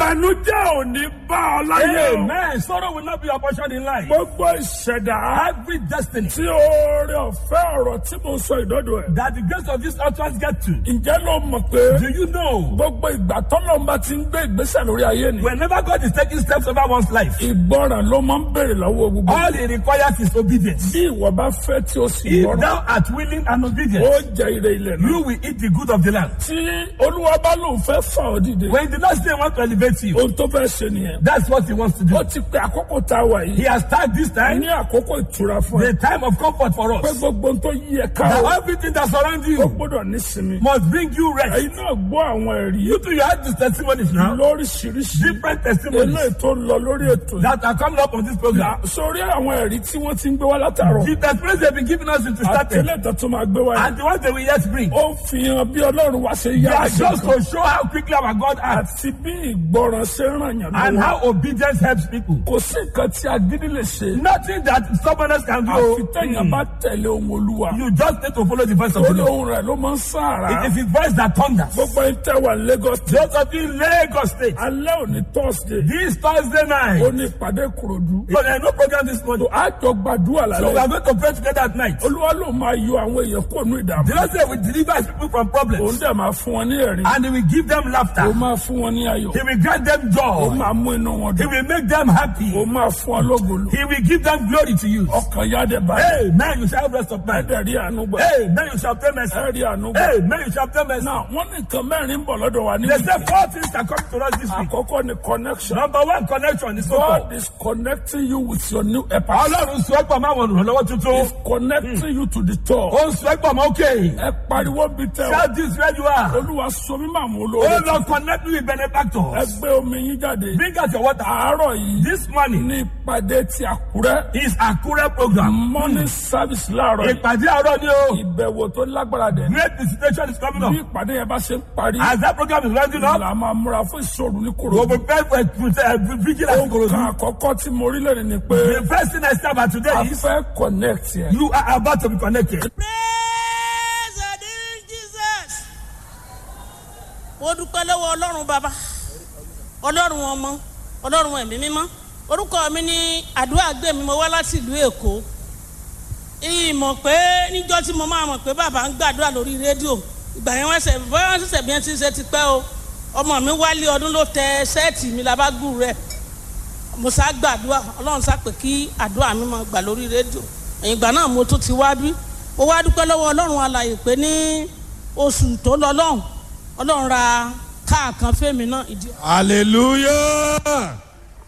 ìbànújẹ́ ò ní bá ọ láyé o. Amen. Sorrow will not be your portion in life. gbogbo ìṣẹ̀dá Every destiny tí oore ọ̀fẹ́ ọ̀rọ̀ tí mo sọ ìdọ́dọ̀ ẹ̀. that the grace of this utterance get to. ǹjẹ́ ló mọ̀ pé Do you know? gbogbo ìgbà tọ́lọ́mba ti ń gbé ìgbésẹ̀ lórí ayé ni. Whenever God is taking steps over one's life, ìgbọràn ló máa ń béèrè lọ́wọ́ gbogbo. all he requires is obedience. bí ìwọ bá fẹ́ tí o sì If gbọ́ràn thou art willing and obedient, ó jẹ ire ilẹ̀ náà. you will eat the good of the land. tí olúwa bá lóun fẹ́ fà ọ́ dìde. When the Lord say want to elevate you, ohun tó fẹ́ ṣe nìyẹn. that's what he wants to do. ó ti pe àkókò tá a wà He yìí. has tagged this time ní àkókò ìtura fún ẹ. the time of comfort for pé us. gbogbo ohun tó yí ẹ ká That o. everything that surrounds ó you gbọ́dọ̀ nísinmi. must bring you rest. ẹ̀yin náà gbọ́ àwọn ẹ̀rí You too, you have these testimonies now. lóríṣiríṣi. Different testimonies eléyìí tó lọ lórí ètò yìí. that are coming up on this program. sórí àwọn ẹ̀rí tí wọ́n ti ń gbé wá látàrọ̀. The testimonies they've been giving us since we started. àtẹlẹ́ tó tún máa gbé wá yìí. And the ones they will yet bring. ó ń fi hàn bí ọlọ́run wá ṣe They yá are àṣẹ just kan. to show how quickly our God acts àti bí ìgbọràn ṣe ń ràn yàn and lọ́wọ́. how obedience helps people. kò sí nǹkan tí agídí lè ṣe. Nothing that stubbornness can àfi do. tẹ̀yàn bá tẹ̀lé ohun olúwa. You just need to follow the voice of the orí Lord. ohun rẹ̀ ló máa ń sáàrà. It is his voice that thunders. gbogbo ẹni tẹ́ wà ní Lagos. Those of you in Lagos State, alẹ́ òní Thursday. this Thursday ó night, ní ìpàdé Ìkòròdú. so there is no program this morning. àjọ gbàdúrà So we lálẹ́. are going to pray together at night. olúwa ló máa yọ àwọn èèyàn kó nù ìdààmú. The Lord said we deliver his people from òun problems dẹ̀ máa fún wọn ní ẹ̀rín. and he will give them ó laughter. máa fún wọn ní ayọ̀. He will grant them ó joy. máa mú inú wọn He dùn. will make them happy. ó máa fún wọn lógolo. He will give them glory to you. ọkàn yáde báyìí. Hey, man, you shall have rest of mind. ẹ̀dẹ̀ rí àánú gbà. Hey, man, you shall pay mercy. ẹ̀ rí àánú gbà. Hey, man, you shall pay mercy. náà wọ́n ní nǹkan mẹ́rin ń bọ̀ lọ́dọ̀ wa ní. They say four things are coming to us this week. àkọ́kọ́ ni connection. Number one, connection is so God is connecting you with your new helper. Ọlọ́run sọ ẹ́pọ̀ máa wọ̀n lọ́wọ́ tuntun. He's connecting you to the top. Ó ń sọ ẹ́pọ̀ máa ókè. ẹ pariwo bí tẹ o. Shout this where you are. olúwa sọ mí máa mú Oh olóore. Lord, connect me with ẹ benefactors. gbé omi yín jáde. Bring out your water. àárọ̀ yìí This morning ní ìpàdé ti àkúrẹ́. is Akure program. morning service láàárọ̀ yìí. Ìpàdé àárọ̀ ni o. ìbẹ̀wò tó lágbára dẹ̀. Great visitation is coming bí up. ìpàdé yẹn bá ṣe ń parí. As that program is rounding up, là máa múra fún ìṣòro ní we will kòrò. prepare for a vigilance in nǹkan Korodu. àkọ́kọ́ tí mo rí lẹ́nu ni pé The first thing I say about a today is fẹ́ connect yẹn. you are about to be connected. Praise the name Jesus. Mo dúpẹ́ lọ́wọ́ Ọlọ́run bàbá, Ọlọ́run ọmọ, Ọlọ́run ẹ̀mí mímọ́. Orúkọ mi ní àdúrà gbé mi, mo wá láti ìlú Èkó. Ìmọ̀ pé níjọ́ tí mo máa mọ̀ pé bàbá ń gbàdúrà lórí rédíò. Ìgbà yẹn wọ́n ṣẹ̀ bọ́yá wọ́n ṣẹ̀ṣẹ̀ bí wọ́n ti ṣe ti pẹ́ o. Ọmọ mi wálé ọdún ló tẹ sẹ́ẹ̀tì mi labágbù rẹ̀. Mo sá gbàdúrà, Ọlọ́run sá pé kí àdúrà mi máa gbà lórí rédíò. Ẹ̀yìn ìgbà náà mo tún ti wá bí mo wá dúpẹ́ lọ́wọ́ ọlọ́run alàyè pé ní oṣù tó lọ lọ́hùn ọlọ́run ra káà kan fẹ́mi náà ìdí. Hallelujah.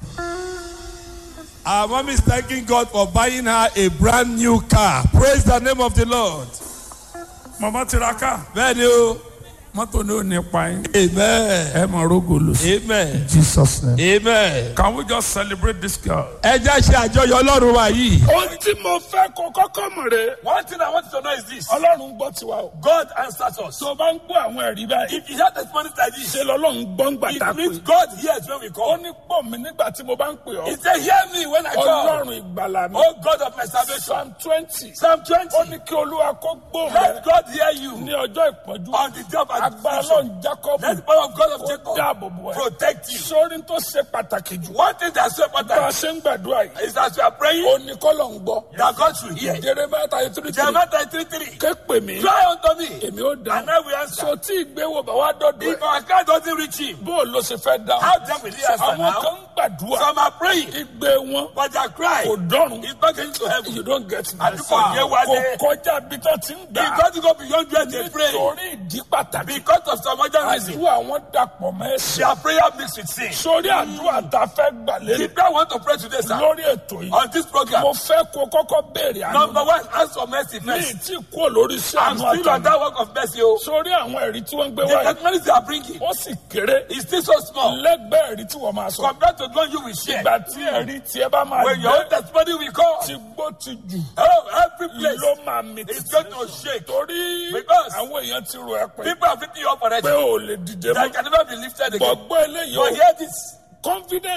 Our mom is thanking God for buying her a brand new car. Praise the name of the Lord. màmá tiraka Bẹ́ẹ̀ni o. mọ́tò ní ò ní pa yín. Amen. ẹ máa rógò lò sí. Amen. Jesus name. Amen. Can we just celebrate this girl? Ẹ jẹ́ ṣe àjọyọ̀ Ọlọ́run wa yìí. ohun tí mo fẹ́ kó kọ́kọ́ mọ̀ rè é. One thing I want you to know is this ọlọ́run gbọ́ tiwa o. God answers us. tó o bá ń gbọ́ àwọn ẹ̀rí báyìí. If you have testimonies like this, ṣe lọ́lọ́run gbọ́ ń gbà tá a it means pè. God hears when we ó call. ní pọ̀ mí nígbà tí mo bá ń pè He ọ́. said, Hear me when I call. ọlọ́run ìgbàlà mi. Oh God of my salvation. psalm twenty. Psalm ó 20. ní kí olúwa kó gbóhùn Let rẹ God hear you ní ọjọ́ ìpọ́njú. on the day of agbára affliction. ọlọ́run jacob Let the power of God of kó Jacob dáàbò bò ẹ́. protect you. sórí tó ṣe pàtàkì jù. One thing that's so bá a important ṣe ń gbàdúrà yìí. is as we are praying, ó ní kọ́lọ̀ ń gbọ́. that God should hear. jeremiah thirty three three. Jeremiah 33. ké pè mí. Cry unto me, èmi ó dáhùn. and I will answer. so tí ìgbéwò bá wá dọ́dọ̀ If ẹ̀. our cry doesn't reach him, bó o ló ṣe fẹ́ dáhùn. how then will he answer àwọn now? kan ń gbàdúrà. Some are praying, igbe wọn but their cry kò dọ́run. is not getting to heaven. you don't get me. Àdúgbò yẹn wá kò dé. kọjá bí tó ti ń It gbà. doesn't go beyond where they pray. nítorí ìdí pàtàkì. Because of some other reason, àdúrà wọn dàpọ̀ mọ́ ẹ̀sìn. their prayer mixed with sin. sórí àdúrà tá a fẹ́ gbà The lé prayer I want to pray today, sir, lórí ètò yìí. on this program. mo fẹ́ kó kọ́kọ́ béèrè àánú. Number one, ask for mercy mi first. tí kú lórí sí I'm àánú still on àtàwọn. that work of mercy. Oh. sórí àwọn ẹ̀rí tí wọ́n ń gbé The wáyé. testimonies they are bringing ó sì kéré. is still so small lẹ́gbẹ̀ẹ́ ẹ̀rí tí wọ́n máa sọ. compared to the one you will share. ìgbà tí ẹ̀rí tiẹ̀ bá máa When your own gbé testimony will come, ti gbó ti jù. oh, every place ló máa mi is títí. going to shake. torí Because àwọn èèyàn ti rò ẹ́ pé People are picking you up already. pé o lè dìde That mọ́. can never be lifted again. gbọ̀gbọ́ eléyìí But o hear this. confidence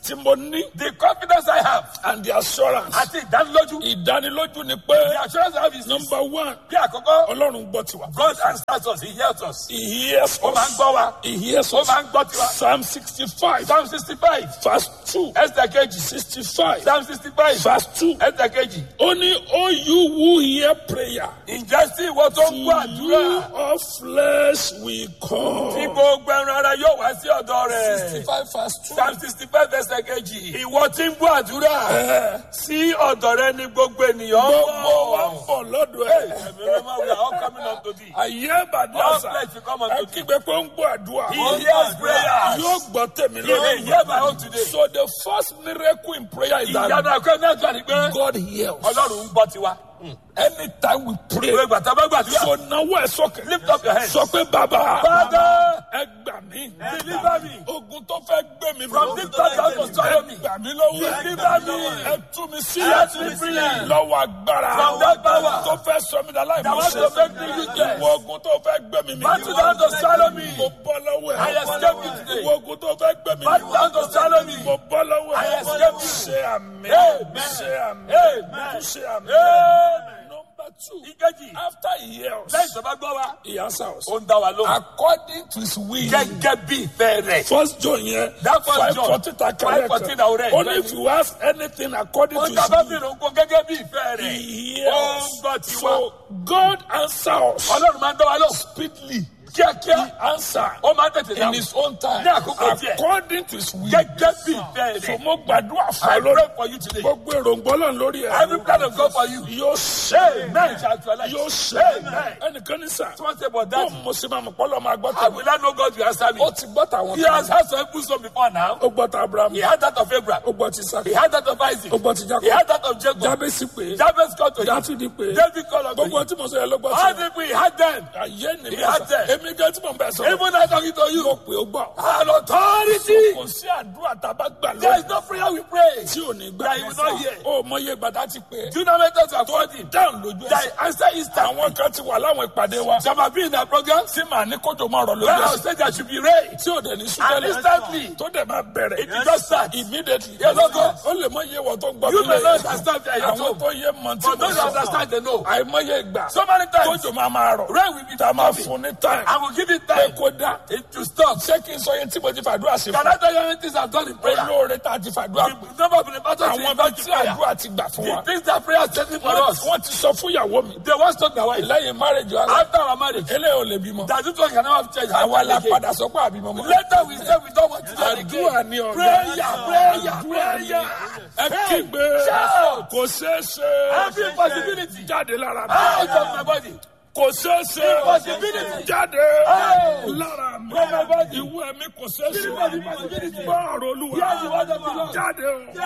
tí mo ní The confidence I have and the assurance àti ìdánilójú. ìdánilójú ni pé The assurance I have is this. number one Bí àkọ́kọ́, ọlọ́run gbọ́ tiwa. God answers us, he hears us. he hears Ó máa ń us gbọ́ wa. he hears Ó us máa ń gbọ́ tiwa. psalm sixty five Psalm sixty-five, verse two ẹsẹ̀ kejì. sixty five Psalm sixty-five, verse two ẹsẹ̀ kejì. ó ní ó you who hear prayer Ǹjẹ́ sí ìwọ tó ń gbọ́ you àdúrà? of flesh will Tí come. gbogbo ẹran ara yóò wá sí ọ̀dọ̀ rẹ̀. five verse two. Psalm sixty-five ẹsẹ̀ kejì. Ìwọ tí ń gbọ́ àdúrà. Sí ọ̀dọ̀ rẹ ni gbogbo ènìyàn ń gbogbo wa ń bọ̀. bọ̀ lọ́dọ̀ ẹ̀. Ẹ̀mí mímọ́, we are all coming up to thee. ayé bàdí All àṣà flesh will come unto ẹ thee. kígbe pé ó ń gbọ́ àdúrà. He hears prayers. yóò gbọ́ tèmi He will hear my own today. so the first miracle in prayer is Ìyanu that àkọ́kọ́ náà tó ni pé God hears. Ọlọ́run ń gbọ́ tiwa. anytime we pray. Ìwé ìgbà tá a bá gbàdúrà. so náwó ẹ sókè. Lift up your hands. sọ pé bàbá. Father, ẹ gbà mí. deliver me. ogun tó fẹ́ gbé mi. From this time down to swallow me. ẹ gbà mí lọ́wọ́. Deliver me. ẹ tú mi Set sílẹ̀. me free. lọ́wọ́ agbára. From that power. tó fẹ́ sọ mi dà láì That mọ̀ want to make me useless. ìwọ ogun tó fẹ́ gbé mi. Battle down to swallow me. mo bọ́ lọ́wọ́ ẹ̀. I escape you today. ìwọ ogun tó fẹ́ gbé mi. Battle down to swallow me. mo bọ́ lọ́wọ́ ẹ̀. I escape you. ṣe àmì. Amen. ṣe àmì. Amen. ṣe àmì. Amen. number two. Ìkejì. after he hears. Lẹ́yìn tó bá gbọ́ wa. he answers. Ó ń dá wa lóhùn. according to his will. Gẹ́gẹ́ bí ìfẹ́ rẹ̀. First John yẹn. That first five John, fourteen ta five kẹrẹ fourteen kan. àwọn rẹ̀. Only if you ask anything according Ó to ń his dábàá will. bìrì nǹkan gẹ́gẹ́ bí ìfẹ́ rẹ̀. He Ó ń hears. gbọ́ tiwa. So God answers Ọlọ́run máa ń dá wa lóhùn. speedily. Kíákíá. He answer Ó máa ń tètè in dáhùn. his own time. Ní àkókò tiẹ̀. According to his will. Gẹ́gẹ́ bí ìfẹ́ So rẹ̀. mo gbàdúrà fún I ọ lórí. pray for you today. Gbogbo èròǹgbọ́ náà lórí ẹ̀. Every plan of God for you. Yóò ṣe. Amen. Shall actualize. Yóò ṣe. Amen. Ẹnìkan ní sà. Someone say, but Bó that mo ṣe máa mọ̀ pọ́lọ́ máa gbọ́ I tèmi. will not know God will answer me. Ó ti gbọ́ tàwọn He kan. has had some people so before now. Ó gbọ́ ta Abraham. He had that of Abraham. Ó gbọ́ ti Isaac. He had that of Isaac. Ó gbọ́ ti He Jacob. had that of Jacob. Jábẹ́sì pé. Jabez called to him. Dáfídì pé. David called unto Gbogbo him. tí mo sọ yẹn ló gbọ́ All sí. the people he had them. Ayé ni He mi had sọ. them. Èmi gẹ́ tí mo bẹ̀ sọ. Even I talking to Mo you. pè ó gbọ́. An authority. Kò sí àdúrà tá a bá gbà There is lónìí no prayer we pray. tí ò ní gbà. That he will not hear. Ó mọ iye gbàdá ti pè. Do you know method to afford him? Dáhùn lójú That ẹsẹ̀. he answer instant. Àwọn kan ti wà láwọn ìpàdé wa. Some have been in that program. Tí màá ní kójò máa rọ̀ lójú Where I ẹsẹ̀. say there should be rain. Tí ò dẹ̀ ní And súnmọ́lẹ̀. instantly. Tó dẹ̀ máa bẹ̀rẹ̀. It will just start. Immediately. Yes, of course. Ó lè mọ iye wọ̀ tó ń gbọ́ You mi may not lẹ́yìn. understand that you're Àwọn told. tó yé mọ tí But mo those who sọ. understand, they know. Àìmọye ìgbà. So many times. Tójò máa máa rọ̀. Rain will be Tá a máa coming. fún ní time. I will give it Pé time. kó dá. It to stop. Ṣé kí n sọ yẹn tí mo ti fàdúrà sí Can fún? I tell you anything I've done in prayer? Olóore tá a ti fàdúrà. The number of the battles Àwọn in bá back tí to prayer. àdúrà ti gbà fún wa. The things that prayer is setting for Wọ́n us. wọ́n ti sọ fún ìyàwó mi. They once told my wife. Lẹ́yìn márèjì wa. After our marriage. Eléyìí ò lè bímọ. That this one can never have changed. Àwa la again. padà sọ pé àbímọ mọ́. Later we say we don't want to do it Àdúrà again. ni ọ̀gá. Prayer, prayer, prayer. Ẹ kígbe. Shout. Kò ṣeé ṣe. Every possibility. Jáde lára mi. Out of my body. Kò ṣeé ṣe. Impossibility. Jáde Out. lára mi. From my body. Ìwé mi kò ṣeé ṣe. Impossibility. Bọ́ọ̀rù olúwa. Hear the word of the Lord. Jáde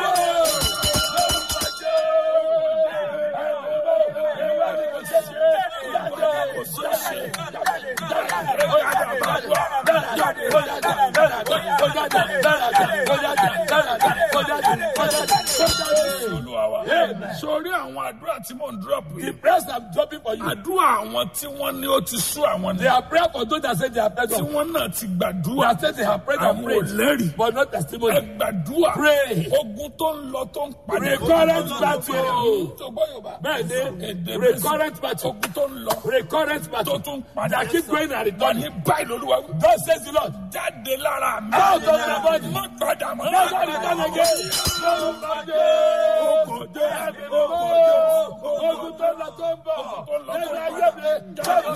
o. Olúwa wa. Sórí àwọn àdúrà tí mò ń drop The yìí. prayers I'm dropping for you. Àdúrà àwọn tí wọ́n ní ó ti sú àwọn They ní. are prayer for those that say they are prayed Tí of. wọ́n náà ti They gbàdúrà. have said they have prayed and Àwọn ò prayed. lẹ́rìí. But not Ẹ testimony. gbàdúrà. Pray. Ogun tó ń lọ tó ń padà. Recurrent battle. Tó gbọ́ Yorùbá. Bẹ́ẹ̀ni, Èdè recurrent battle. Ogun tó ń lọ. Recurrent Tó battle. tún padà. That keep going and Wọ́n returning. ní báyìí lolúwa wí. God says the Lord. Jáde lára mi. Out of my body. Má padà mọ́. Never return again. Lórúkọ Ogun jẹ́. Jésù. Ogun tó lọ tó ń bọ̀. Ogun tó lọ tó ń bọ̀. Lẹ́yìn ayé mi.